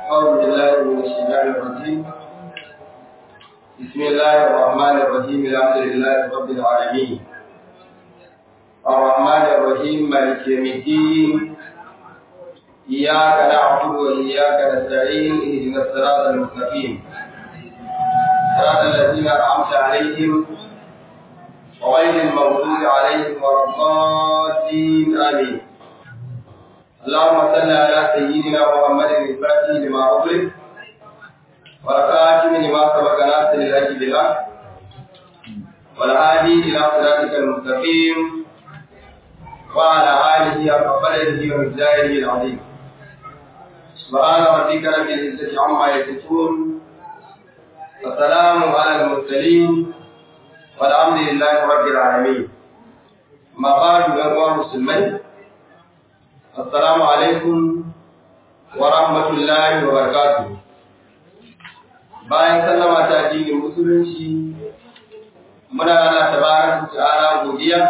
أعوذ بالله من الشيطان الرجيم بسم الله الرحمن الرحيم الحمد لله رب العالمين الرحمن الرحيم مالك يوم الدين إياك نعبد وإياك نستعين اهدنا الصراط المستقيم صراط الذين أنعمت عليهم وغير المغضوب عليهم ولا الضالين آمين اللهم صل على سيدنا محمد الفاتح لما أغلق والخاتم لما سبق ناصر الهدي بالحق والهادي إلى صراطك المستقيم وعلى آله حق قدره ومقداره العظيم سبحان ربك رب العزة عما يصفون والسلام على المرسلين والحمد لله رب العالمين ما بعد أيها المسلمين السلام عليكم ورحمة الله وبركاته bayan sallama ta addinin musulunci muna Allah tabaraka ta'ala godiya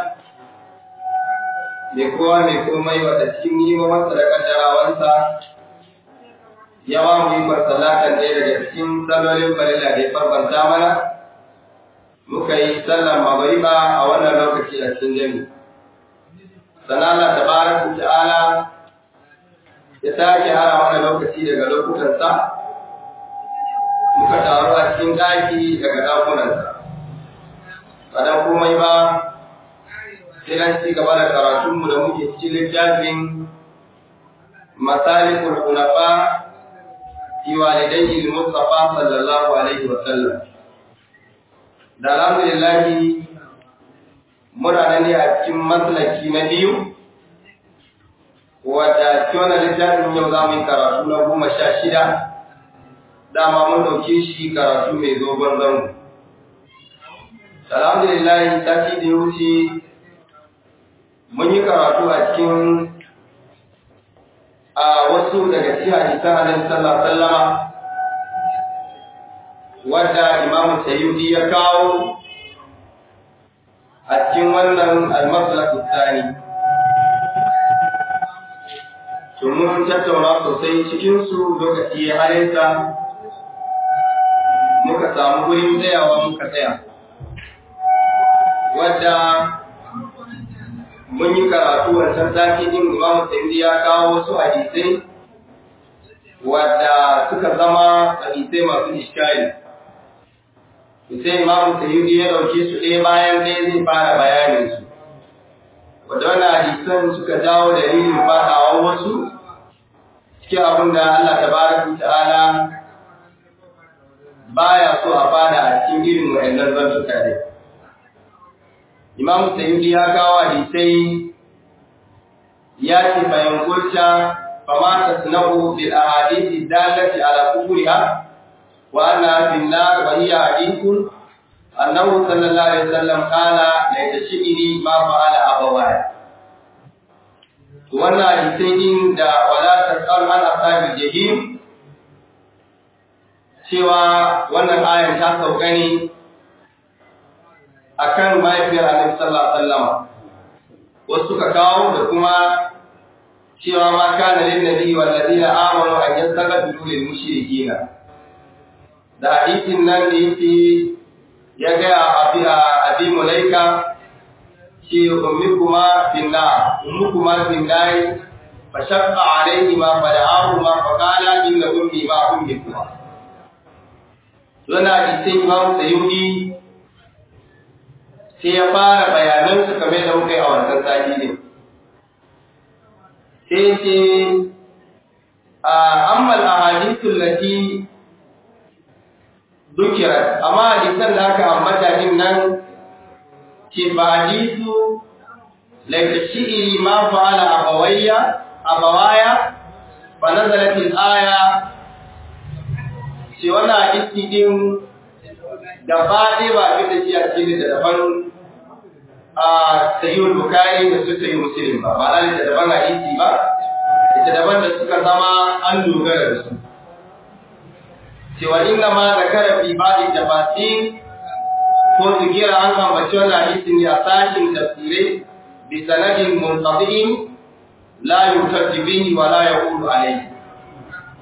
mai kowa mai komai wata cikin nimamarsa da kaddarawansa ya ba mu yi masallatan ɗaya daga cikin sallolin farilla da ya farfanta mana muka yi sallar magariba a wannan lokaci a cikin jami sannan Allah tabaraka ta'ala ya sake hara mana lokaci daga lokutansa muka taru a cikin ɗaki daga ɗakunansa ba dan komai ba sai dan ci gaba da karatunmu da muke cikin littafin masalikul hunafa fi walidayhi al-mustafa sallallahu alaihi wa sallam da alhamdulillah muna nan ne a cikin maslaki na biyu wadda cikin littafin yau za mu yi karatu na goma sha shida dama mun ɗauke shi karatu mai zogon zango alhamdulillah sati da ya wuce mun yi karatu a cikin a wasu daga cikin hadisan Annabi sallallahu alaihi wasallama wanda Imam Sayyidi ya kawo a cikin wannan al-maslak tsani to mun tattauna sosai cikin su lokaci ya halinsa muka samu gurin tsayawa muka tsaya wadda mun yi karatu wancan sati din Imam Sayyidi ya kawo wasu hadisai wadda suka zama hadisai masu iskali. Sai Imam Sayyidi ya dauke su ɗaya bayan ɗaya zai fara bayanin su. Wadda wannan hadisan suka jawo dalilin faɗawa wasu cikin abin da Allah tabaraka ta'ala baya so a fada a cikin irin wa'annan zantuka dai. Imam Sayyidi ya kawo hadisai ya ce bayan kulta fama tasna'u bil ahadithi dallati ala kufriha wa anna fil nar wa hiya hadithun annahu sallallahu alaihi wasallam qala la tashini ma fa'ala abawaya wannan hadisai din da wala tasal an ashabi jahim cewa wannan ayan ta sauka ne akan mahaifiyar Annabi sallallahu alaihi wasallam wasu suka kawo da kuma cewa ma kana lin nabi wal ladina amanu an yastaghfiru lil mushrikeena da hadisin nan da yake ya ga abi abi mulaika ce ummikuma finna ummikuma finna fa shaqqa alayhi ma fada'ahu ma fa qala inna ummi ma ummikuma wannan hadisin Imam Sayyidi sai ya fara bayanansu kame da muka yi a wancan sati ne. Sai ce, a ammal a hadisun lati dukirar, amma hadisan da aka ambata din nan ce ba hadisu laikashi iri ma fa'ala abawayya, abawaya, ba nazaratin aya, ce wannan hadisi din da faɗi ba fi da shi a cikin da daban a sayyid bukari da su sayi muslim ba ba lalai da daban hadisi ba ita daban da suka zama an dogara da su cewa inna ma zakara fi ba'di tafasir ko zigira an ambaci wannan hadisi ne a sashin tafsirai bi sanadin munqadi'in la yutajji bihi wa la yaqulu alayhi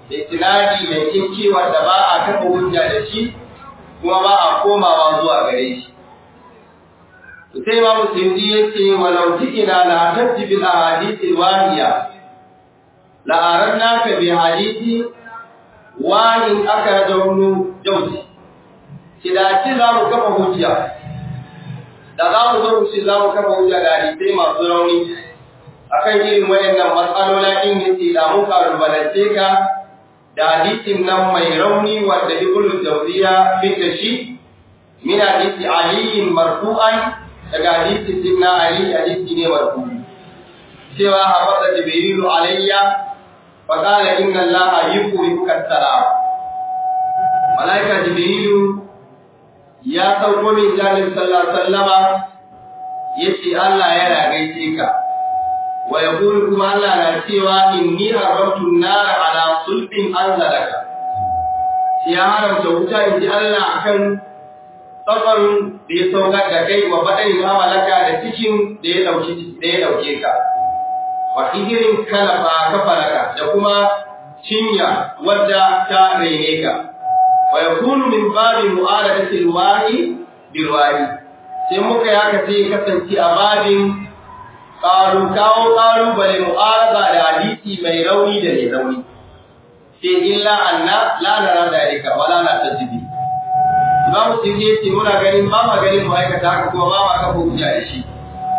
da tunani mai kinkiwa da ba a kafa hujja da shi kuma ba a komawa zuwa gare shi sai ma musulmi ya ce walau ina la tajji bil ahadith wahiya la arannaka bi hadithi wahin akrajahu jawzi kidaci za mu kafa hujja da za mu zo shi za mu kafa hujja da hadisai masu rauni akan irin wayannan matsalolin din yace da mun karubalance ka da hadisin nan mai rauni wanda ibnu jawziya fitta shi min hadisi ali marfu'an daga hadisi sinna ali hadisi ne marfu'i cewa habata jibrilu alayya fa qala inna allaha yuqri'uka salam malaika jibrilu ya sauko min jami'in sallallahu alaihi wasallama yace Allah yana gaishe ka wa yaqulu kuma Allah na cewa inni haramtu an-nar ala sulbin anzalaka ya haramta wuta inji Allah akan tsabarin da ya saukar da kai wa baɗin amalaka da cikin da ya dauki da ya dauke ka wa hijirin kalafa kafalaka da kuma cinya wadda ta rene ka wa yakunu min babi mu'aradati alwahi bilwahi sai muka yaka sai kasance a babin qalu kawo qalu bale mu'arada da hadisi mai rauni da mai rauni sai illa anna la nara dalika wala la tajibi Imam Sirri ya ce muna ganin ba ma ganin mu aikata haka kuma ba ma kafa hujja da shi.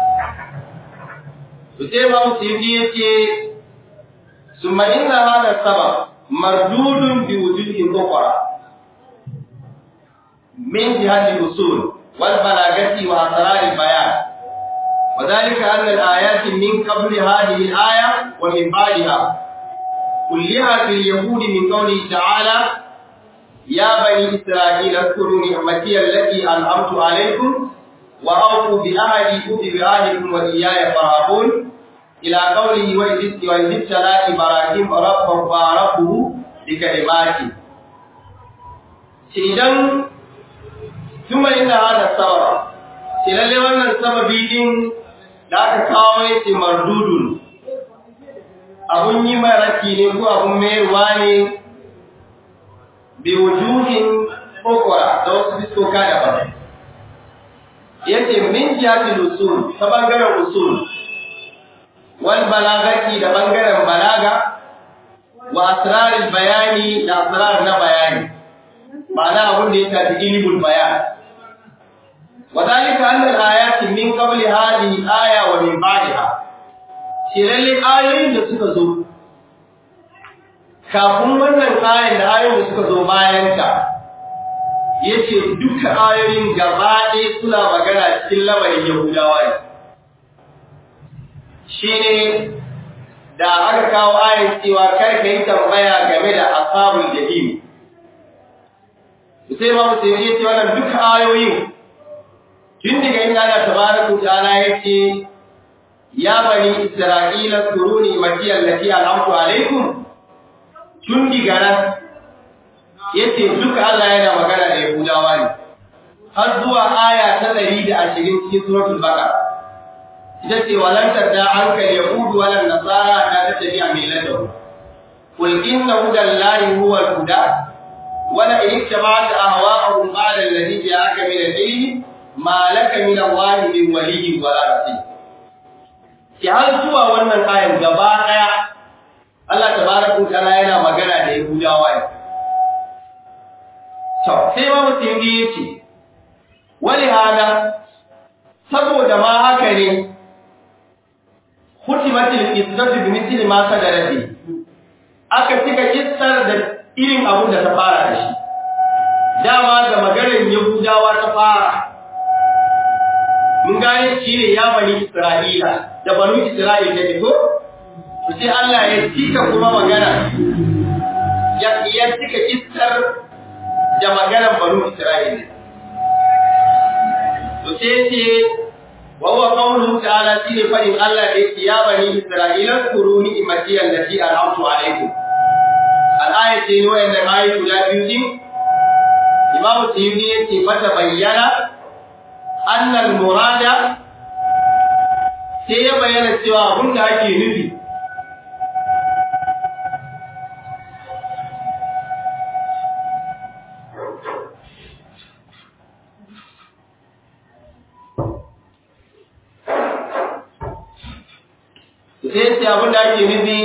To sai Imam Sirri ya ce summa inna hada sabab mardudun bi wujuhin ukhra min jihati usul wal balagati wa asrar al bayan وذلك أن الآيات من قبل هذه الآية ومن بعدها كلها في اليهود من قوله تعالى يا بني إسرائيل اذكروا نعمتي التي أنعمت عليكم وأوفوا بعهدي أوف بعهدكم وإياي فارهبون إلى قوله وإذ ابتلى إبراهيم ربه فربه بكلماته إذن ثم إن هذا السبب lalle wannan sababi din da aka kawo yace mardudun abun yi maraki ne ko abun mayarwa ne biwujuhin ukura da wasu fiskoka daban yace min jihati usul ta bangaren usul wal balagati da bangaren balaga wa asrarul bayani da asrar na bayani ma'ana abun da ya tafi ilmul bayan wadalika anna al-ayati min qabli hadhihi aya wa min ba'daha shi lalle ayoyin da suka zo kafin wannan ayin da ayoyin suka zo bayan ta yace duka ayoyin gaba ɗaya suna magana cikin lamarin Yahudawa ne shine da aka kawo ayin cewa kar ka yi tambaya game da ashabul jahim sai ma mutum yace wannan duka ayoyin tun daga inda Allah tabaraka ta'ala yace ya bani isra'ila kuruni makiyal lati al'amtu alaikum tun diga nan yace duka Allah yana magana da Yahudawa ne har zuwa aya ta 120 cikin suratul baqara ita ce walan tadda anka yahud wala nasara ta tattabi'a millatahu qul inna hudallahi huwa al-huda wala in ittaba'ta ahwa'ahum ba'da alladhi ja'aka min al-ilmi ma laka min Allah min waliyyin wala rasul ki har zuwa wannan ayan gaba daya Allah tabaraka ta'ala yana magana da Yahudawa ne. To, sai ma mutum ya ce, wani hana, saboda ma haka ne, hutimatil kistatu bi misli ma sadarabi. Aka cika kistar da irin abun da ta fara da shi. Dama da maganar Yahudawa ta fara. Mun gane shi ne ya bani Isra'ila, da banu Isra'ila ta fito, sai Allah ya cika kuma magana ya ya cika isar da maganar banu Isra'ila to sai ce wa huwa qawluhu ta'ala shine fadin Allah da yake ya bani Isra'ila kuru ni'mati allati an'amtu alaykum al-aya ce ne wannan ayi guda biyu din Imam Sayyidi yake mata bayyana annal murada sai ya bayyana cewa abin da ake nufi sai ce abin da ake nufi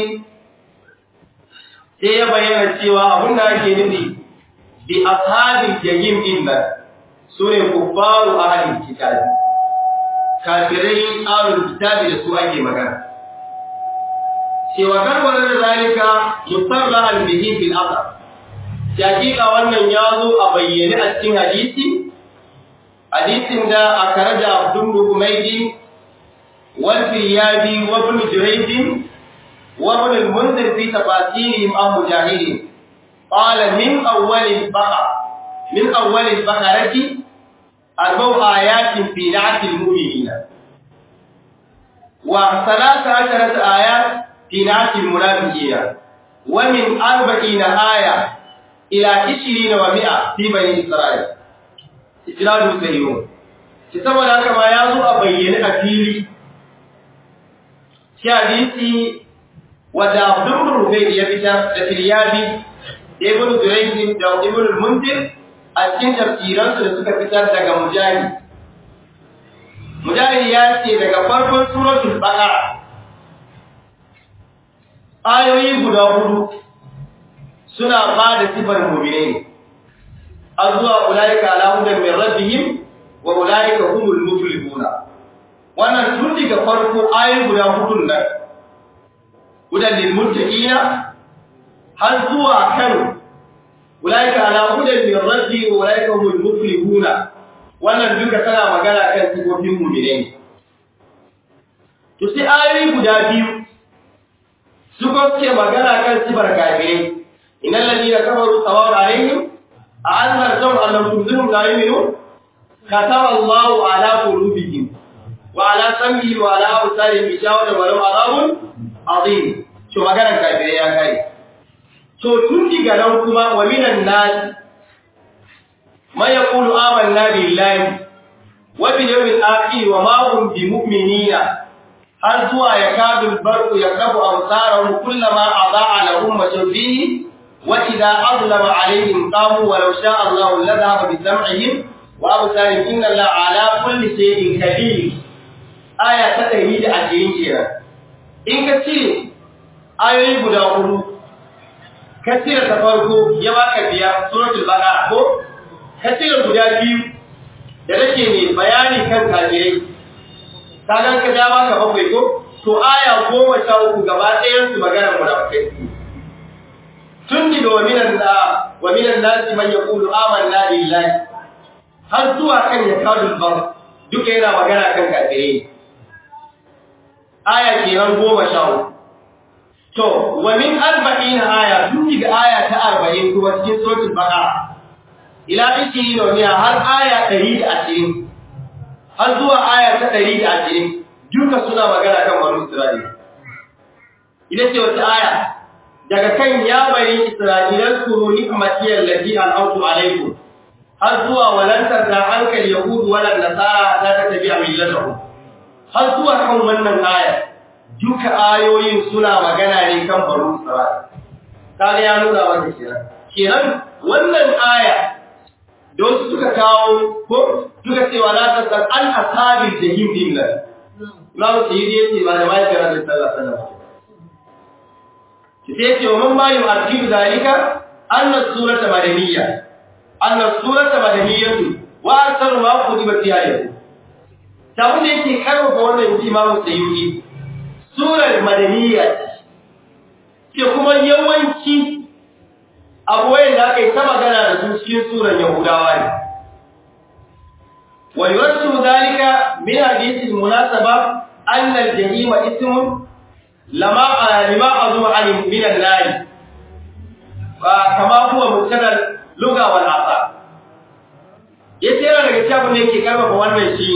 sai ya bayyana cewa abin da ake nufi bi ashabil jahim din nan sune kuffaru ahlul kitab kafirai ahlul kitab da su ake magana cewa karbar da zalika musarra al bihi fil asr hakika wannan ya zo a bayyane a cikin hadisi hadisin da aka raja abdul humaydi wal firyabi wa ibn jurayj wa ibn al munzir fi tafasirihim an mujahidin قال من أول البقرة من أول البقرة أربع آيات في نعت المؤمنين وثلاث عشرة آيات في نعت المنافقين ومن أربعين آية إلى عشرين ومئة في بني إسرائيل إسرائيل سيئون saboda haka ma ya zo a bayyane a fili shi hadisi wadda abdul rubai ya fitar da filyabi da ibn Zurayh da ibn al-Munzir a cikin tafsiransu da suka fitar daga Mujahid Mujahid ya ce daga farkon suratul Baqara ayoyi guda hudu suna ba da sifar mu'minai azwa ulaika ala hudan min rabbihim wa ulaika humul muflihuna wannan tun daga farko ayoyi guda hudun nan hudan lil muttaqina har zuwa kan ulaika ala hudan min rabbi wa ulaika humul muflihuna wannan duka tana magana kan sifofin mu'mine ne to sai ayoyi guda biyu su ce magana kan sifar kafirai innal ladina kafaru sawa'un alaihim a anzartum annahum tunzirhum la yu'minun kataba Allahu ala qulubihim wa ala sam'ihim wa ala absarihim bishawatan wa lahum adhabun azim to magana kafirai ya kai to tun diga nan kuma wa minan nas man yaqulu amanna billahi wa bil yawmil akhir wa ma hum bimu'minina har zuwa yakadu al-barqu yaqrabu absarahum kullama adaa lahum mashfihi wa idha azlama alayhim qamu wa law sha'a Allahu la dhahaba bi sam'ihim wa absarihim inna Allaha ala kulli shay'in qadir aya ta 120 kenan in ka ce ayoyi guda hudu kasira ta farko ya baka biyar suratul baqara ko kasira guda biyu da nake ne bayani kan kafirai kagan ka ja baka bakwai ko to aya goma sha uku gaba ɗayan su magana munafikai tun daga wa minan da wa minan nasi man yaqulu amanna billahi har zuwa kan ya kadul bar duka yana magana kan kafirai aya kenan goma sha uku To, wa min arba'in aya, tun daga aya ta arba'in kuma cikin suratul Baqara. Ila ishirin wa miya har aya ɗari da ashirin, har zuwa aya ta ɗari da ashirin, duka suna magana kan banu Isra'ila. Ina ce wata aya, daga kan ya bari Isra'ilan kuro ni'matiyar lafi al'autu alaikum, har zuwa walantar da hankali Yahudu walan Nasara ta ta tafi a millatahu. Har zuwa kan wannan aya, duka ayoyin suna magana ne kan baro Isra'il. Kaga ya nuna maka kenan. Kenan wannan aya da wasu suka kawo ko suka ce wa la tasal an ashabil jahim din nan. Imam Sayyidi yace ba da mai kira da sallallahu alaihi wasallam. Ki sai ce wa man ma yu'akkidu zalika anna surata madaniyya. Anna surata madaniyyatu wa aktharu ma kutiba fiha yau. Tabun da yake karfafa wannan Imam Sayyidi surar madaniya ce kuma yawanci abuwayen da aka yi ta magana da su cikin surar yahudawa ne wa yuwassu zalika min hadithil munasaba anna al-jahima ismun lama lima azuma an min an-nar fa kama huwa mutadal lugha wal asa yace yana daga cikin da yake karfafa wannan shi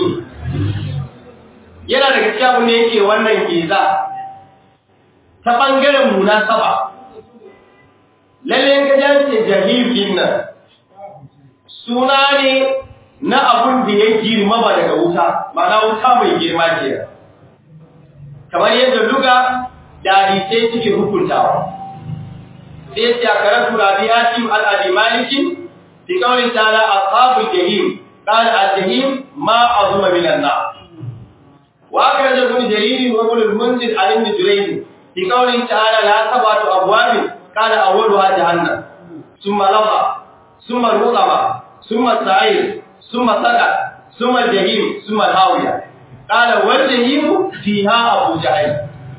yana daga cikin abin da yake wannan giza ta bangaren munasaba lalle ga jance jahilin nan suna ne na abun da ya girma ba daga wuta ba na wuta mai girma ke kamar yadda duka da hadisai suke hukuntawa sai ya ce a karatu rabi hatim al-abi malikin fi kawai ta'ala ashabul jahim qala al-jahim ma azuma minan nar wa akhraja ibn jarir wa ibn al-munzir an ibn jurayj fi qawlihi ta'ala la sabatu abwab kana awwaluha jahannam thumma lafa thumma rutaba thumma sa'ir thumma saqa thumma jahim thumma hawiya qala wal jahim fiha abu jahl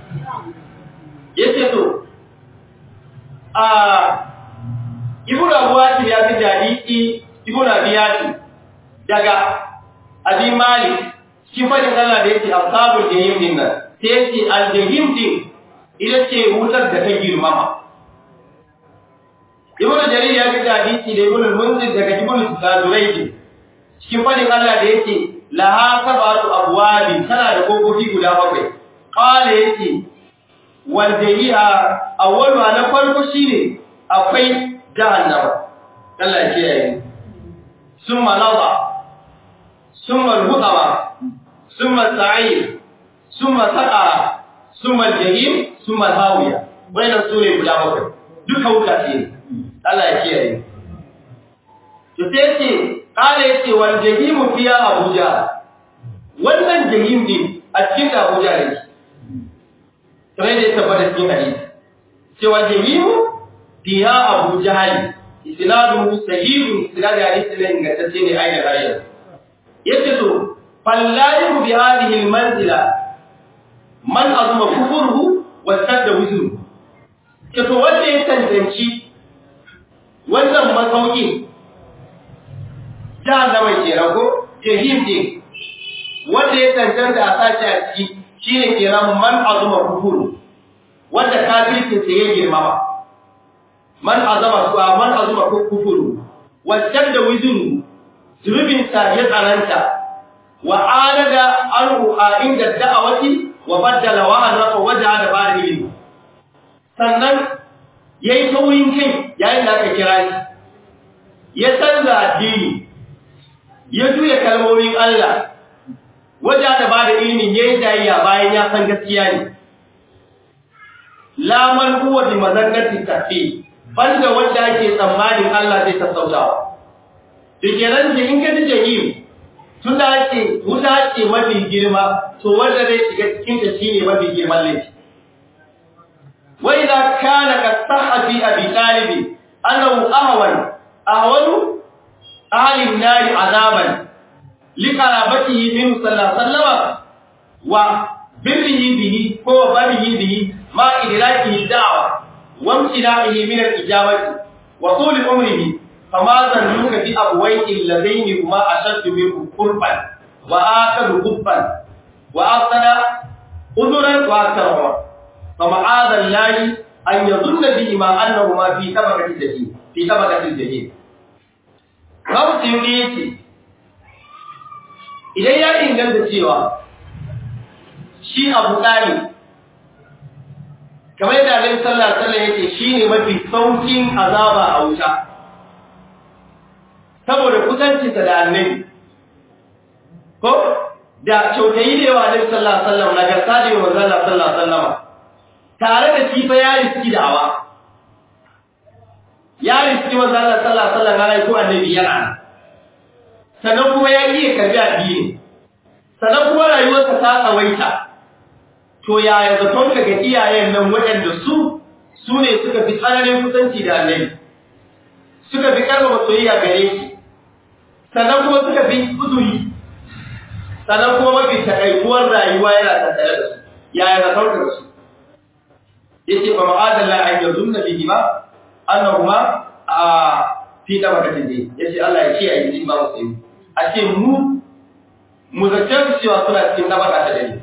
yace to a ibn abuwati ya fi hadisi ibn abiyati daga abi malik shi fadin Allah da yake ashabul jahim din nan sai yake al jahim din ita ce wutar da ta girmama ibn jarir ya fi hadisi da ibn munzir daga ibn saduraidi cikin fadin Allah da yake laha sabatu abwabi tana da kokofi guda bakwai qala yake wal jahiha awwalu na farko shine akwai jahannama Allah ya kiyaye summa lawa summa al-hutama summa sa'ir summa saqara summa al-jahim summa al-hawiya wannan sune guda bakwai duka wuta ce Allah ya kiyaye to sai ce kala yace wal jahim fiya abuja wannan jahim din a cikin abuja ne kamar da ya tabbata cikin hadisi cewa jahim fiya abu jahali isnadu sahihun isnadu hadisi ne ingantacce ne ainihin rayuwa yace to fallayu bi hadhihi almanzila man azuma kufruhu wa sadda wuzru ke to wanda ya tantance wannan masauki jahannama kenan ko jahim din wanda ya tantance a sace a ciki shine kenan man azuma kufuru wanda kafircin sa ya girmama man azama su man azuma kufuru wacce da wizuru zunubin sa ya tsananta wa alada anhu a inda da'awati wa baddala wa anrafa wajha da bari ilmi sannan yayi tauyin kai yayin da aka kira shi ya canza addini ya juya kalmomin Allah wajha da bari ilmi yayi dayya bayan ya san gaskiya ne la man huwa bi mazangati tafi banda wanda ake tsammanin Allah zai sassautawa Dikiran da in ka ji jahim tun da ake wuta ce mafi girma to wanda zai shiga cikin ta shine mafi girman laifi. Wa idza kana ka sahabi abi talib annahu ahwan ahwanu ahli an-nar azaban li qarabatihi min sallallahu alaihi wa birrihi bihi ko barihi bihi ma idrakihi da'wa wa imtina'ihi min al-ijabati wa tul umrihi فما ظنك بأبويك اللذين هما أشد منه قربا وآخر قبا وأحسن أذرا وأكثر عمرا فمعاذ الله أن يظن بهما أنهما في طبقة الجحيم في طبقة الجحيم Rabu Sindi ya ce, Idan ya inganta cewa shi abu ɗari, kamar yadda Alayhi Sallah Sallah ya ce shi ne mafi saukin azaba a wuta, saboda kusancinsa da annabi ko da kyautayi da yawa annabi sallallahu alaihi wasallam nagarta da yawa manzo Allah sallallahu alaihi wasallam tare da shi fa ya riski da'awa ya riski manzo Allah sallallahu alaihi wasallam ko annabi yana sannan kuma ya iya karbi addini sannan kuma rayuwarsa ta tsawaita to yaya zaton ka ga iyayen nan waɗanda su su ne suka fi tsananin kusanci da annabi suka fi karɓa soyayya gare shi sannan kuma suka fi uzuri sannan kuma mafi takaikuwar rayuwa yana tattare da su yaya na sauka da su yace fa ma'adalla an yazunna bihi ma annahuma a fi tabakatin dai yace Allah ya kiyaye shi ba musu a ce mu mu zace su cewa suna cikin tabaka ta dai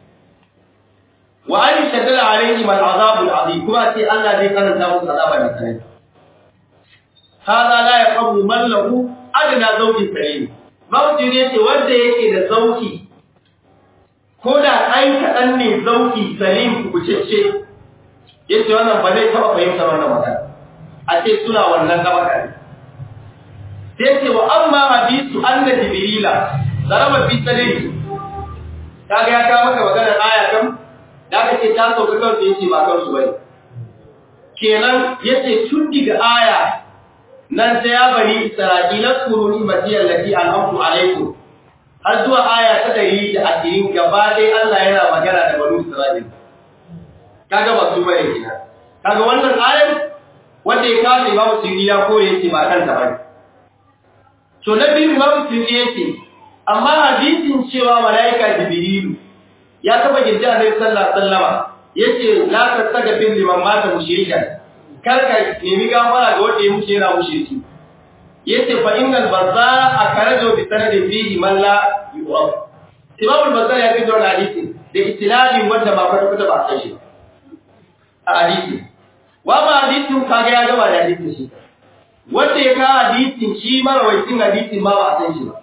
wa an shaddala alaihim al'azab al'azim kuma ce Allah zai karanta musu azaba da tsanani hada la yaqabu man lahu adana zauki salim mawji ne ce wanda yake da zauki ko da ɗan kaɗan ne zauki salim kucece yace wannan ba zai taɓa fahimtar wannan magana a ce suna wannan gabaka ne sai ce wa amma hadisu anna jibrila zaraba fi sadri kaga ya kawo maka maganar aya kan da aka ce ta sauka kansu yace ba kansu bane kenan yace tun diga aya nan sai ya bari isra'ila kuru ni'mati allati an'amtu alaykum har zuwa aya ta ɗari da ashirin gaba ɗaya Allah yana magana da banu Isra'il kaga ba su bane kina kaga wannan ayar wanda ya kawo Imam Suyuti ya kore yake ba kanta bane to na biyu Imam Suyuti yake amma hadisin cewa malaika Jibrilu ya taba gidda Annabi sallallahu alaihi wasallama yace la tastaghfir liman mata mushrikan kar ka nemi gafara ga wanda ya mutu yana mushriki yace fa innal bazzara akarajo bi sanadin fihi man la yu'raf Imam al-Bazzar ya kawo hadisi da istinadin wanda ba kwata kwata ba san shi a hadisi wa ma hadisin kaga ya gaba da hadisin shi wanda ya kawo hadisin shi marawaitin hadisin ma ba san shi ba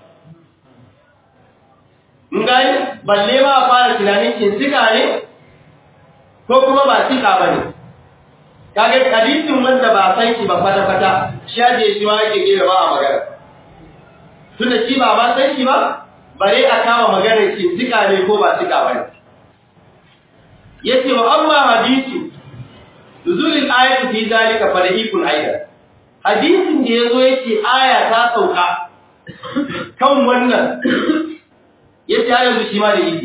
mun gani balle ma fara tunanin kin sika ne ko kuma ba sika bane kage hadisin wanda ba san shi ba kwata kwata shaje shi ma yake gera ba a magana tunda shi ba ba san shi ba bare a kama maganar shi sika ne ko ba sika bane yace wa amma hadisi nuzulil ayati fi zalika fadhikun aidan hadisin da yazo yace aya ta sauka kan wannan yace har yanzu shi ma da yi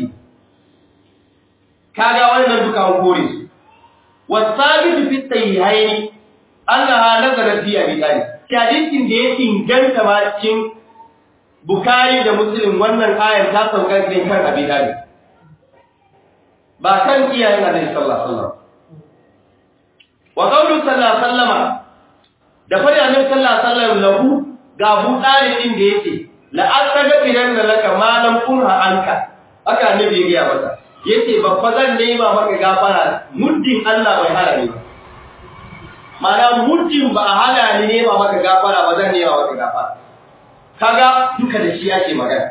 kaga wannan duka an kore su والثابت في الصحيحين انها نزلت في ابي طالب hadisin da ya inganta ma cikin bukari da muslim wannan ayar ta sauka ne kan abi talib ba kan iyayen annabi sallallahu alaihi wasallam wa qawlu sallallahu alaihi wasallama da fari annabi sallallahu alaihi wasallam lahu ga abu talib din da yake la asaga idan laka malam kunha anka haka annabi ya gaya masa yace babba zan nema maka gafara muddin Allah bai hana ni ba mana muddin ba hana ni nema maka gafara ba zan nema maka gafara kaga duka da shi yake magana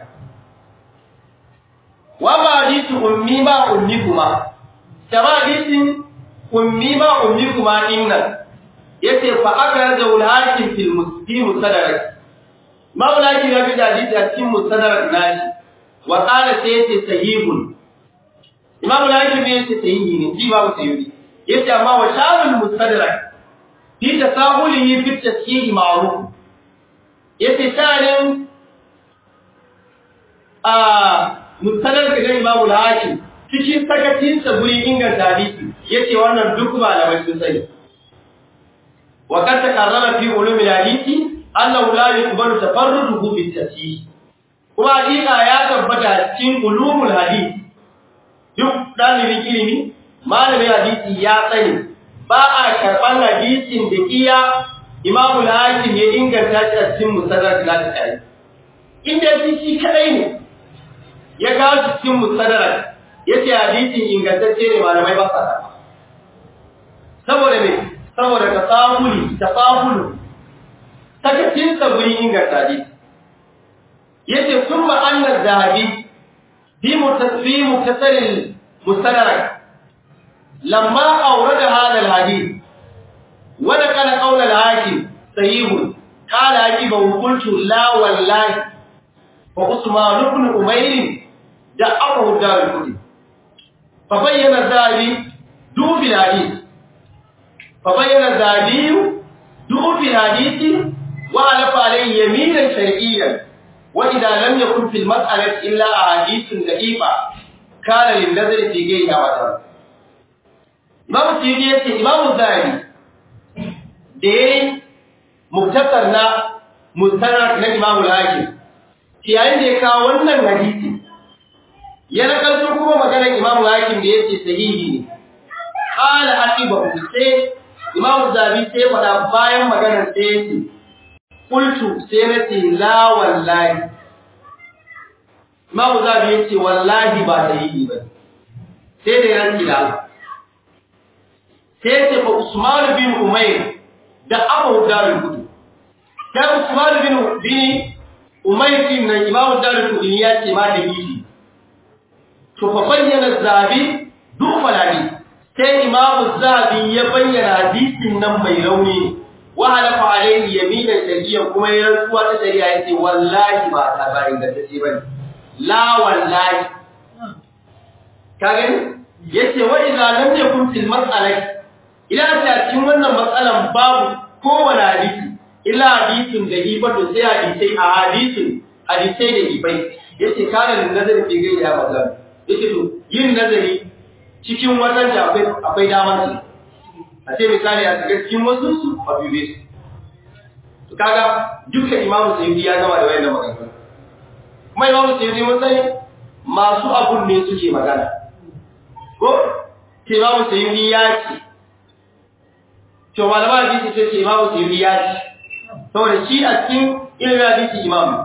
wa ma hadisu ummi ma ummi kuma tama hadisin ummi ma ummi kuma innan yace fa aka zaul hakim fil muslim musadarak maulaki ya bi da hadisi a cikin musadarak nashi wa qala sayyidi sahihun imam al-hakim ne yace sahihi ne shi babu sahihi yace amma wa shabul mustadrak fi tasahulihi fi tashihi ma'ruf yace shanin a mustadrak da imam al-hakim cikin sakacin sa guri inganta hadisi yace wannan duk malamai sun sani wa kad takarrara fi ulum al-hadisi annahu la yuqbalu tafarruduhu fi tashihi kuma hakika ya tabbata cikin ulumul hadisi duk ɗalibin ilimi malamin hadisi ya sani ba a karɓar hadisin da iya imamu hakim ya inganta shi a cikin musadar da ta tare inda shi shi kadai ne ya kawo shi cikin musadar ya ce hadisin ingantacce ne malamai ba sa karɓa saboda me saboda ka samuli ta samulu sakacin sa gurin inganta hadisi yace sun ma'annar zahabi في مختصر المستدرك لما أورد هذا الحديث ونقل قول الحاكم صحيح قال حكيم وقلت لا والله وعثمان بن أمير دعوه دار الكتب فبين الذهبي دوب الحديث فبين الذهبي دوب الحديث وعلف عليه يمينا شرعيا وإذا لم يكن في المسألة إلا أحاديث ضعيفة كان للنظر في غيرها وجه Imam Suyuti ya ce Imam Zahiri da ya muktasar na mustanar na Imam Al-Hakim yayin da ya kawo wannan hadisi ya nakalto kuma maganar Imam Al-Hakim da yake sahihi ne qala aqiba sai Imam Zahiri sai faɗa bayan maganar sai yake Kultu sai na ce la wallahi. Imamu Zabi ya ce wallahi ba da yi ba. Sai da yanki da Allah. Sai ce fa Usman bin Umair da Abu Darul Kudu. Sai Usman bin bin Umair din nan Imamu Darul Kudu ya ce ma da yi. To fa bayyana Zabi duk falani. Sai Imamu Zabi ya bayyana hadisin nan mai rauni ne. وحلف عليه يمينا شرعيا كما يرسوا تشريعا يتي والله ما تابعين غتشي بني لا والله كاغن yace wa idza lam yakun fil mas'alati ila ta cikin wannan matsalan babu kowane hadisi illa hadisin da ibadu sai hadisai a hadisin hadisai da ibai yace kana lin nazari fi gairi ya mazan yace to yin nazari cikin watan da akwai akwai damar su a ce misali a shiga cikin wasu su a dube su to kaga duka imamu sayyidi ya gama da wayannan maganganu kuma imamu sayyidi mun sani masu abun ne suke magana ko ce imamu sayyidi ya ce to malama hadisi sai ce imamu sayyidi ya ce saboda shi a cikin ilimin hadisi imamu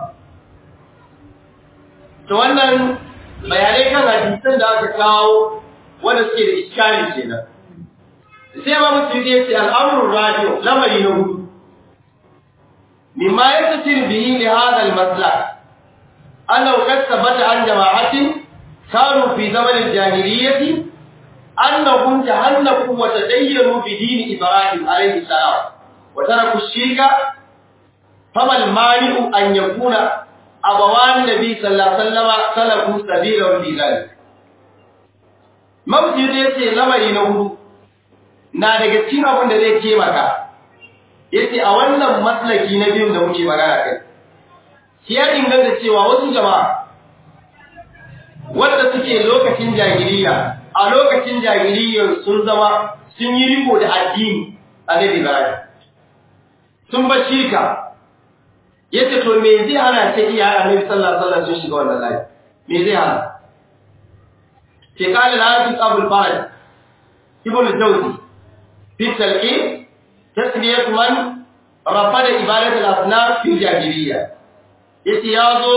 to wannan bayanai kan hadisan da aka kawo wanda suke da iskali kenan sai ma mutum ya ce al'amurin radio lamari na hudu mimma ya tasir bihi li hada al-maslak annahu qad thabata an jama'atin kanu fi zaman al-jahiliyyah annahum tahallaku wa tadayyanu bi din ibrahim alayhi salam wa taraku shirka fama al-mani'u an yakuna abawan nabi sallallahu alaihi wasallam salaku sabila fi dhalik mabdi ya ce lamari na hudu na daga cikin abin da zai taimaka yace a wannan maslaki na biyun da muke magana kai shi ya inganta cewa wasu jama'a wanda suke lokacin jahiliya a lokacin jahiliyyar sun zama sun yi riko da addini a Nabi Ibrahim sun bar shirka yace to me zai hana sai iya Annabi sallallahu alaihi wasallam sun shiga wannan layi me zai hana sai kala al-hafiz Abu al-Faraj ibn al-Jawzi fi talqin tasmiyat man rafada ibadat al-asnaf fi jahiliya yace yazo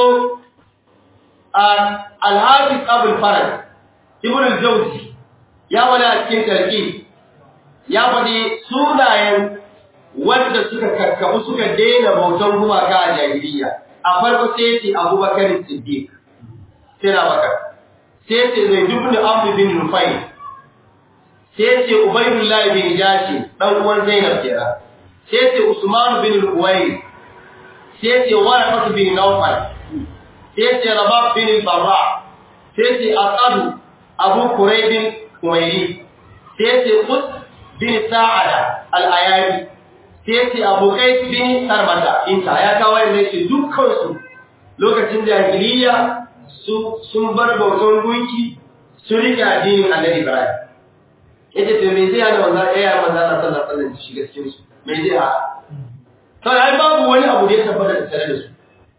al-hafiz Abu al-Faraj ibn al-Jawzi ya wala cikin talqin ya faɗi sunayen wanda suka karkabu suka daina bautan gumaka a jahiliya a farko sai ce Abubakar Siddiq sai na baka sai ce zai dubni Amr bin Rufai sai ce Ubaydullah bin Jashi dan uwan Zainab kira sai ce Usman bin Uwais sai ce Warqat bin Nawfal sai ce Rabab bin Barra sai ce Aqad Abu Quraib bin Umayri sai ce Qus bin Sa'ada al-Ayari sai ce Abu Qais bin Sarmata inta ya kawo ne ce dukkan su lokacin jahiliya su sun bar bautan gunki sun rike addinin Annabi Ibrahim yace to me zai hana wannan ayya manzo Allah sallallahu alaihi wasallam shiga cikin su me zai ha to ai babu wani abu da ya tabbata da tare da su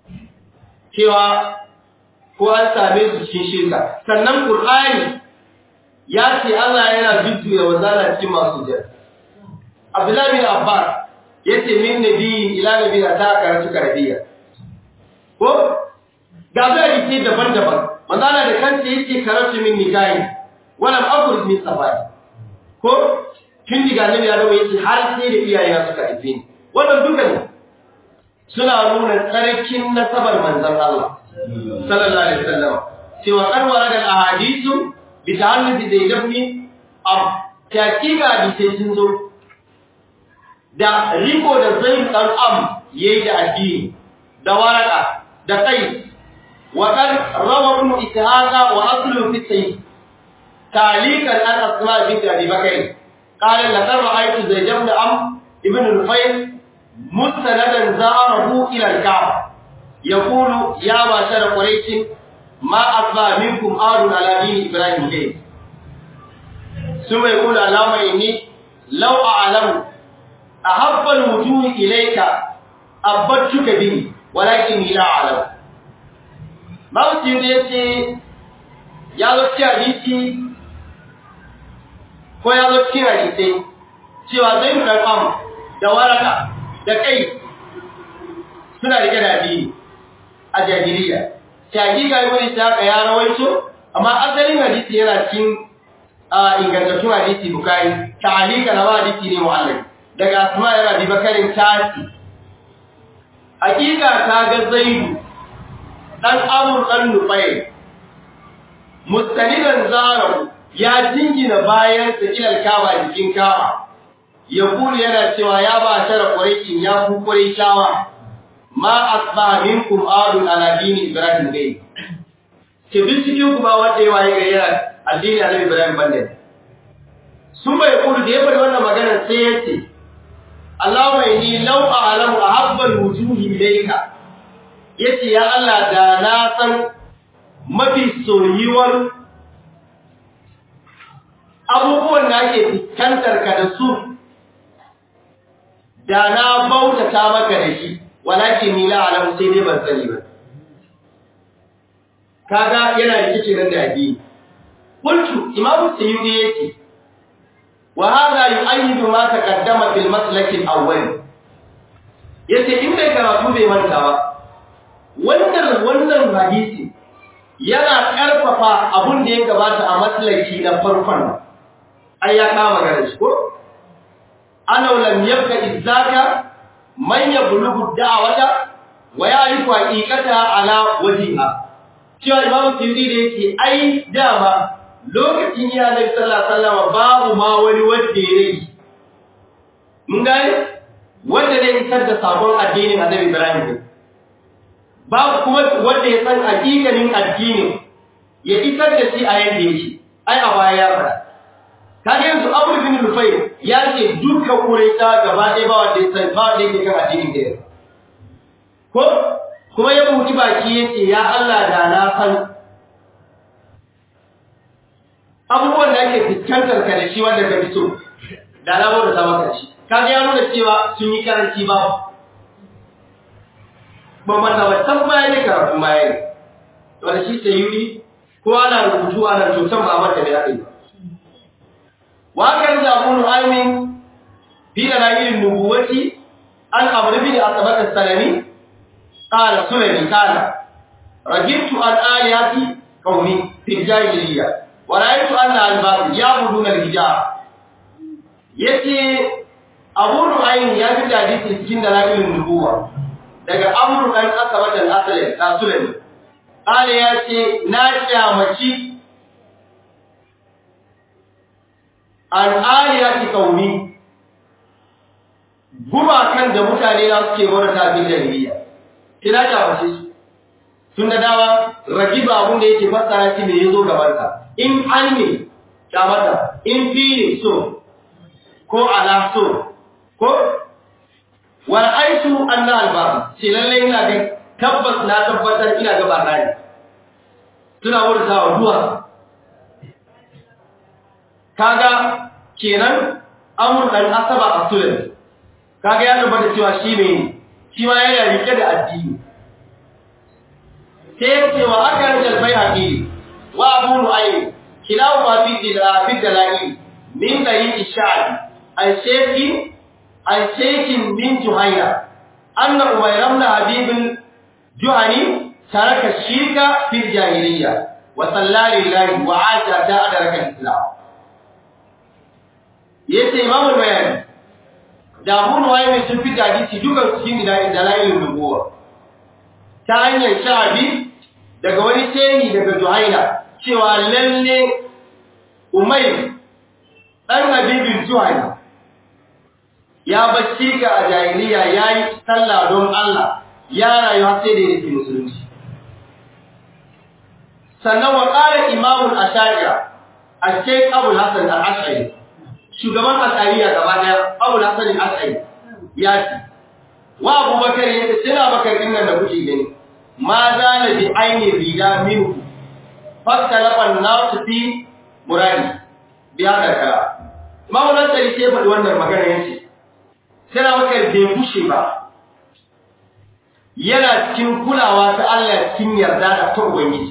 cewa ko an same su cikin shirka sannan Qur'ani ya ce Allah yana jujjuya wazala cikin masu jira Abdullahi bin Abbas yace min nabi ila nabi ta karatu karabiya ko ga zai ce daban-daban manzala da kanta yake karatu min nikahi wala aqul min safari ko kin diga nabi ya yace har sai da iyaye suka haife ni wannan duka ne suna nuna tsarkin nasabar manzon Allah sallallahu alaihi wasallam cewa kan waragal ahadithu bi ta'alluqi da yabni ab takika bi sai sun zo da riko da zai dan am yayi da addini da waraka da kai وقد روى ابن إسحاق وأصله في السيد تعليقا عن أسماء بنت أبي بكر قال لقد رأيت زيد بن عم ابن الفيل مستندا زاره إلى الكعبة يقول يا معشر قريش ما أصبح منكم آل على دين إبراهيم غير ثم يقول اللهم إني لو أعلم أحب الوجوه إليك أبدتك به ولكني لا أعلم Mawuci da ya ce, ya zo cikin hadisi ko ya zo cikin hadisai, cewa zai mu ɗan da waraka da kai suna rike da addini a jahiliya. Shagi ga yi wani ta ya rawaito, amma asalin hadisi yana cikin ingantattun hadisi bukari, ta halika na hadisi ne mu'allai. Daga asma yana bi bakarin tasi. Hakika ta ga zaidu ɗan amur ɗan nufai, mustanidan zarahu ya jingina bayan sa ilal kama jikin kama, ya kuli yana cewa ya ba tara ƙwarikin ya ku ƙwarai shawa, ma asba minkum adun ala dini Ibrahim gai. Ke duk cikin kuma wanda ya waye gari yana addini Annabi Ibrahim bande. Sun bai kulu da ya faɗi wannan magana sai ya ce, Allahumma inni law a'lamu ahabbal wujuhi ilayka yace ya Allah da na san mafi soyuwar abubuwan da ake fuskantar ka da su da na bautata maka da shi walakin ni la alamu sai dai ban sani ba kaga yana rikice nan da addini qultu imamu sayyidi yace wa hadha yu'ayyidu ma taqaddama fil maslak al-awwal yace in bai karatu bai manta ba wannan wannan hadisi yana karfafa abun da ya gabata a maslaki na farkon ai ya kama magana shi ko ana lam yabqa izzaka man yablughu da'wata wa ya'rifu haqiqata ala wajhiha cewa imamu tiyudi da yake ai dama lokacin ya nabi sallallahu alaihi wasallam babu ma wani wanda ya yi mun gane wanda zai isar da sabon addinin annabi Ibrahim babu kuma wanda ya san hakikanin addinin ya isar da shi a yadda yake ai a baya ya fara kage yanzu Abu bin Lufay ya ce duka Quraisha gaba ɗaya ba wanda ya san ba wanda yake kan addinin da ko kuma ya buɗi baki yace ya Allah da na san abubuwan da ake fuskantar ka da shi wanda ka fito da na bauta ta maka shi kaga ya nuna cewa sun yi karanci ba ba mata ba san baya ne karatu baya ne to da shi sai yuri ko ana rubutu ana tutan ba mata da yake wa kan da Abu Nu'aymin fi dalail nubuwati an amr bin asbat as-salami qala sulami qala rajibtu an aliyati qawmi fi jahiliyyah wa ra'aytu anna al-batil ya'buduna al-hijab yace Abu Nu'aym ya fi hadisi cikin dalailin nubuwa daga Amr dan Asabatan Asalin Rasulun Ali ya ce na kyamaci an aliyati kauni gumakan da mutane na suke wani tafin jahiliya kina kyamace su tun da dawa ragiba abun da yake fassara shi ne yazo gabansa in an ne kyamata in fi ne so ko ala so ko wal aisu anna al babu shi lalle ina ga tabbas na tabbatar ina ga barani tuna wurin sawa duwa kaga kenan amur dan asaba asulun kaga ya tabbata cewa shi ne shi ma yana rike da addini sai ya ce wa aka rijal bayhaqi wa abu nu'aym kilawu ma fi fi dalali min dari ishadi an shekin an shekin bin juhaina anna umayr ibn habib juhani taraka shirka fil jahiliyya wa sallali lillahi wa aja ta adaraka islam yace imam al-bayani da Abu Nuwaym sun fi hadisi dukan cikin dalailin nubuwa ta hanyar sha'abi daga wani shehi daga Juhaina cewa lalle Umayr dan Habibin Juhaina ya bacci ka a jahiliya yayi sallah don Allah ya rayu sai da yake musulunci sannan wa qala imamul ashariya al-shaykh Abu Hasan al-Ash'ari shugaban asariya gaba daya Abu Hasan al-Ash'ari ya ce wa Abu Bakar yace sina Bakar din nan da kuke gani ma zana bi aini rida minhu fasalafa an-nas fi muradi bi hada ka Imam Nasari sai faɗi wannan magana yace sina Bakar bai kushe ba yana cikin kulawa ta Allah cikin yarda da ta Ubangiji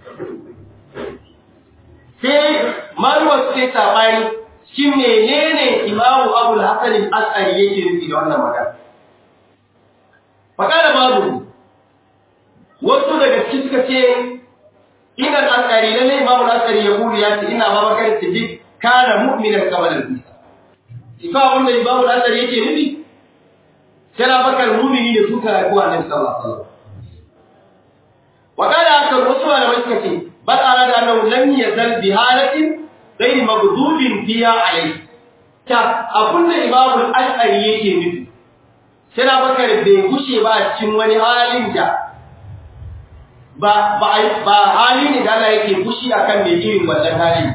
sai maluwa sai sabani shi menene imamu abul hasan al-as'ari yake nufi da wannan magana fakara babu wasu daga cikin suka ce ina al-as'ari lalle imamu al-as'ari ya buri ya ce ina babakar siddiq kana mu'minan qabla al-isa ifa wanda imamu al-as'ari yake nufi sai bakar mu'mini ne suka rayu annabi sallallahu alaihi wasallam wakala aka wasu malamai suka ce bal arada annahu lam yazal bi halatin غير مغضوب فيها عليه ta abinda imamul ash'ari yake nufi sai bakar bai gushe ba a cikin wani halin da ba ba ba hali ne da Allah yake gushi akan mai irin wannan hali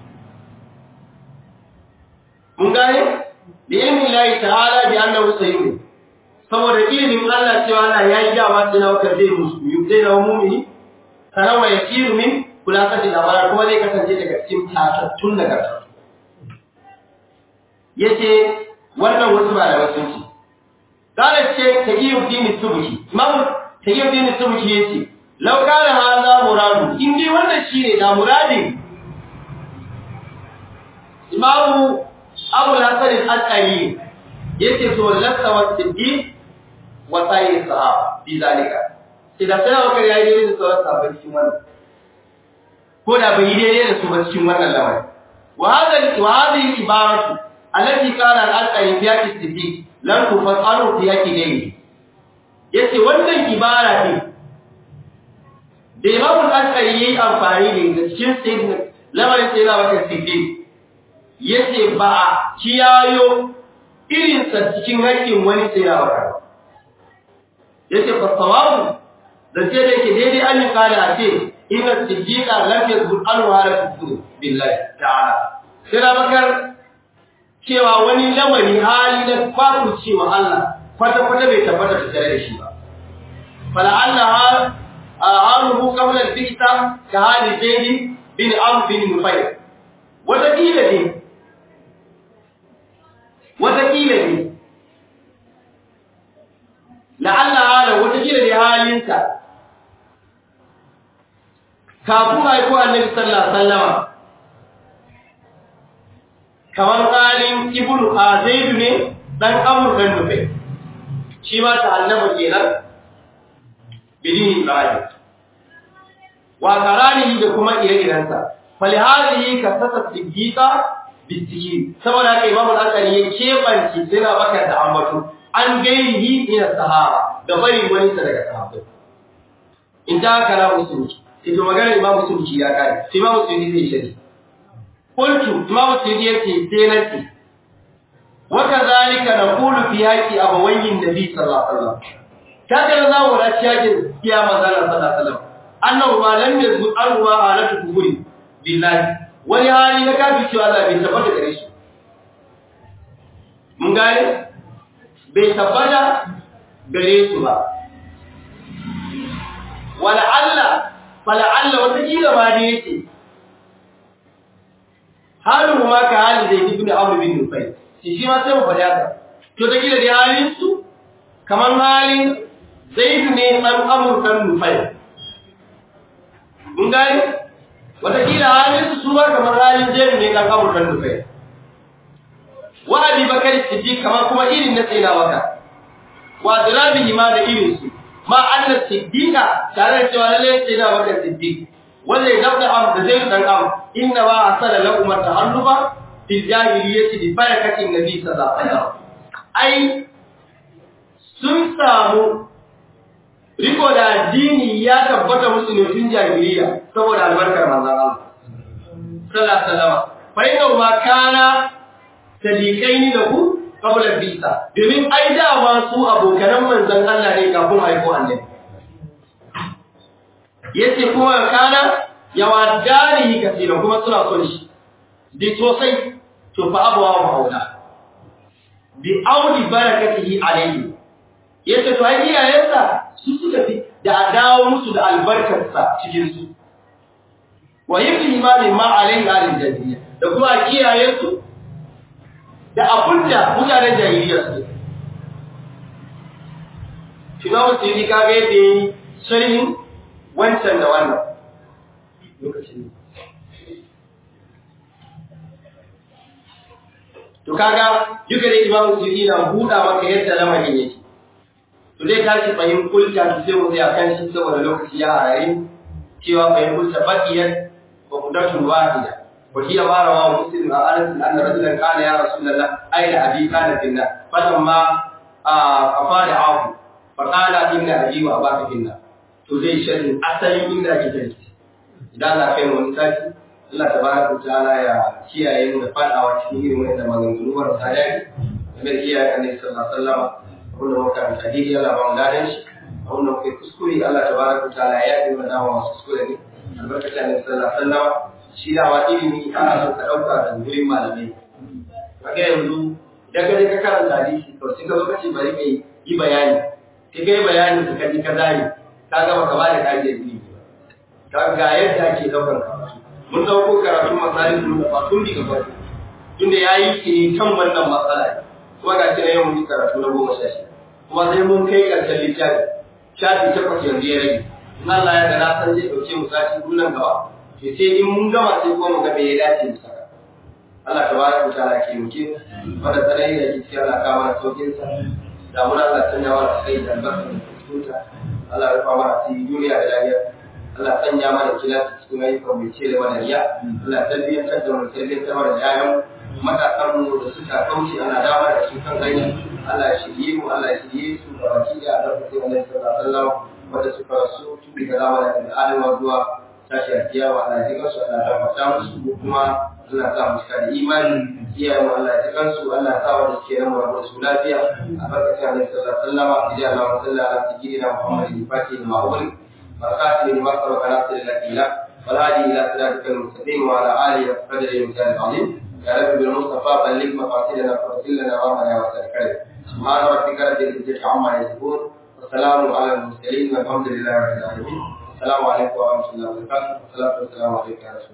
mun gane da ilmin Allah ta'ala bi annahu sayyid saboda ilimin Allah cewa Allah ya yi dama sai na bakar zai musulmi zai na mu'mini sanan wa yasiru min kulasati labara kuma zai kasance daga cikin tatattun nagarta yace wannan wasu malamai sun ce kana ce taqiyuddin subki imam taqiyuddin subki yace law kana hadha muradu in dai wannan shine da muradin imam abu al-hasan al-ashari yace to lasa wa siddiq wa sayyid sahaba bi zalika sai da sai aka yayi daidai da sauran sahabbai cikin wannan ko da bai daidai da su ba cikin wannan lamari wa hadha wa hadhihi ibaratu allati qala al-ashari fi yaqi siddiq lan tufasalu fi yaqi dai yace wannan ibara ne da imam al-ashari yayi amfani da ita cikin sayyidina lamarin sai na baka siddiq yace ba kiyayo irinsa cikin haƙƙin wani sai ya baka yace fa sawabu da ce da yake daidai an yi kare a ce inna siddiqa lam yazbut anwara fi billahi ta'ala sai da bakar cewa wani lamari hali na kwaku cewa Allah kwata kwata bai tabbata da tare da shi ba fala Allah haruhu qabla al-bikta ka hali zaidi bin amr bin nufayl wata kila ne wataƙila ne la'alla halin wataƙila ne halinka kafin haiko annabi sallallahu alaihi wasallama kamar halin ibnu azaidu ne dan amur dan nufe shi ma ta annaba kenan bidin ibrahim wa karanihi da kuma ire-irensa falihadihi kasata siddiqa bitiki saboda haka imam al-asari ya kebanci suna baka da ambato an gairihi ila sahaba da bari wani sa daga sahabbai in ta kana musulmi sai to magana imam musulmi ya kare sai imam musulmi zai shari qultu imam musulmi yace sai nace wa kadhalika naqulu fi haqi abawayyin nabi sallallahu alaihi wasallam kaga da zamu rashi yakin kiyama sallallahu alaihi wasallam annahu ma lam yazbu arwa alatu kuburi billahi wani hali na kafin cewa Allah bai tabbata gare shi mun gane bai tabbata gare su ba wala Allah fala Allah wata kila ma da yake halin ma ka hali da ibn Amr bin Nufayl shi shi ma sai mu faɗa ka to da kila da halin su kamar halin Zaid ne dan Amr dan Nufayl mun gane wataƙila halin su ba kamar halin jerin ne kan amurkan nufai wa abi bakar siddiq kamar kuma irin na tsina baka wa dirabihi ma da irin su ma anna siddiqa tare da cewa lalle tsina baka siddiq wanda ya dabda am da zai dan am inna ma asala lakum tahalluba fil jahiliyyati bi barakatin nabi sallallahu alaihi wasallam ai sun samu riko da addini ya tabbata musu ne tun jahiliya saboda albarkar manzon Allah sallallahu alaihi wasallam fa inna ma kana sadiqaini lahu qabla bisa domin ai da ma su abokan manzon Allah ne kafin haiko annabi yace kuma kana yawadani kasira kuma suna son shi di sosai to fa abawa maula bi audi barakatihi alayhi yace to ai iyayensa su suka fi da a dawo musu da albarkarsa cikin su wa yibni imanin ma alayhi alil jahiliya da kuma kiyaye su da abunda mutanen jahiliya su shi ma musu yi kaga yadda yi sharhin wancan da wannan lokacin to kaga duka da imamu suyuti na buɗa maka yadda lamarin yake to zai tashi fahim kulta to sai mu tsaya kan shi saboda lokaci ya harare cewa fahim kulta baqiyat wa mudatun wahida wa hiya ma rawa muslim a anas anna rajulan qala ya rasulullah ayna abi kana finna falamma afada afu fa qala inna abi wa abaka finna to zai sharhin asalin inda ake tafi idan Allah kai mu wani sati Allah tabaraka ta'ala ya kiyaye mu da fadawa cikin irin wannan maganganu marasa daɗi game da iyayen Annabi sallallahu alaihi wasallam wanda muka karanta daidai Allah ba mu gadan shi wanda muka kuskure Allah tabaraka ta'ala ya yi mana dawo masu kuskure ne albarkacin Annabi sallallahu alaihi wasallam shi da wa ilimi ana so ka dauka da gurin malamai kaga yanzu idan ka je ka karanta hadisi to sai ka zo ka ce bari kai yi bayani kai kai bayani ka kaji ka zani ka ga baka ba da kage ilimi ga yadda ake daukar karatu mun dauko karatu masalin da ba tun diga ba tunda yayi ke kan wannan matsala kuma ga shi yau mun karatu na goma sha shida kuma sai mun kai karshen littafi shafi takwas yanzu ya rage in Allah ya ga na san zai dauke mu sati nan gaba to sai in mun gama sai kuma mu ga me ya dace mu saka Allah tabaraka wa ta'ala ke muke wanda sanai da kike Allah ka mana saukin sa da mun Allah sanya wa sai da albarka da tuta Allah ya rufa mana cikin duniya da lafiya Allah sanya mana kilasi cikin ayyukan mai cire mana riya Allah tarbiyyantar da mu tarbiyyantar da yayan matasan mu da suka kauce ana dama da su kan hanya Allah ya shirye mu Allah ya shirye su da baki da albarkacin Annabi sallallahu alaihi wasallam wanda suka rasu tun daga zamanin da Adamu zuwa tashi a kiyawa Allah ya jikansu Allah ya fata musu kuma Allah sa mu cika da imani iyayen Allah ya jikansu Allah sa wanda suke nan mu da su lafiya a barkacin Annabi sallallahu alaihi wasallam idan Allah wa sallallahu ala sayyidina Muhammadin fatih ma'ul barakatuhu lima sabaka nasir al-ila والهادي الى صراطك المستقيم وعلى اله وقدره المثال العظيم يا رب بالمصطفى بلغ مقاصدنا فاغفر لنا وامنا وسلكنا سبحان ربك رب العزه عما يصفون والسلام على المرسلين والحمد لله رب العالمين السلام عليكم ورحمه الله وبركاته والصلاه والسلام عليك يا رسول